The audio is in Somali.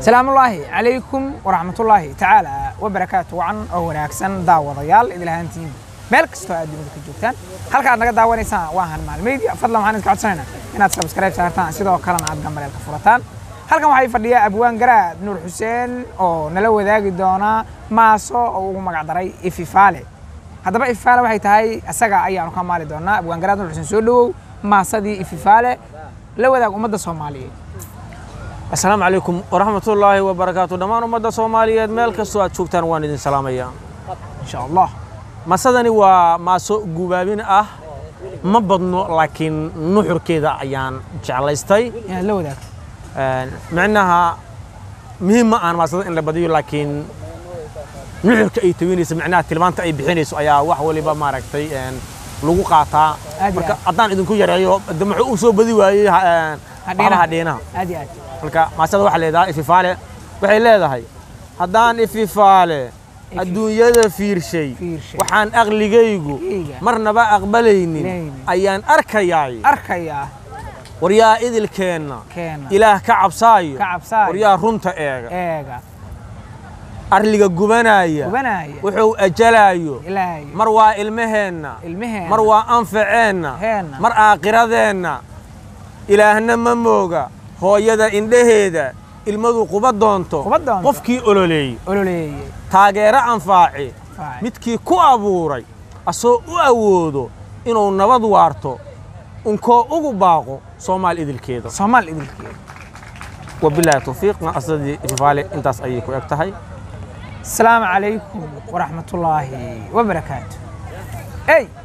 salaamullaahi calaykum waraxmatullaahi tacaala wabarakaatu wacan oo wanaagsan daawadayaal idilahaantiin meel kastoo aad dunida ka joogtaan halka aad naga daawanaysaan waa han maalmeydya fadlan waxaan idinka codsanaynaa inaad subscribe saartaan sidoo kalena aad gambaleelka furataan halkan waxay fadhiya abwaan garaad nuur xuseen oo nala wadaagi doona maaso oo ugu magac daray ififaale haddaba ififaale waxay tahay isaga ayaanu ka maali doonaa abwaan garaad nuur xuseen soo dhowow maasadii ififaale la wadaag ummadda soomaaliyeed asalaamu calaykum waraxmatullaahi wabarakaatu dhammaan ummadda soomaaliyeed meel kastoo aad joogtaan waan idin salaamayaa insha allah masadani waa maaso gubaabin ah ma badno laakiin nuxurkeeda ayaan jeclaystay inaad la wadaagto micnaha muhiim ma aan maasada in la badiyo laakiin nuxurka ay tawinayso micnaha tilmaanta ay bixinayso ayaa wax waliba maaragtay lagu qaataa Aad iyo marka aad. haddaan idinku yareeyo de muxuu u soo badi waayey ha- Hadhiinaha. hadhiinaha aad iyo aad marka maasada waxaa leedahay ififaale waxay leedahay haddaan ififaale adduunyada fiirshay Fiirshay. waxaan aqligaygu Aqligayga. marnaba aqbalaynin Laynin. ayaan arkayaay arkayaa waryaa idilkeenna keena ilaah ka cabsaayo Ka cabsaayo. waryaa runta eega eega arliga gubanaya gubanaya wuxuu ajalaayo ilaahay mar waa ilmaheenna ilmaheenna mar waa anfaceenna Heenna. mar aakhiradeenna ilaahna ma mooga hooyada indhaheeda ilmadu quba doonto Quba doonto. qofkii ololeeyey ololeeyey taageero anfaaci Faaci. midkii ku abuuray asoo u awoodo inuu nabad waarto unkoo ugu baaqo soomaal idilkeeda soomaal idilkeeda wabilaahi tawfiiqna asadii ififaale intaas ayay ku eg tahay asalaamu calaykum waraxmatullaahi wabarakaatu ey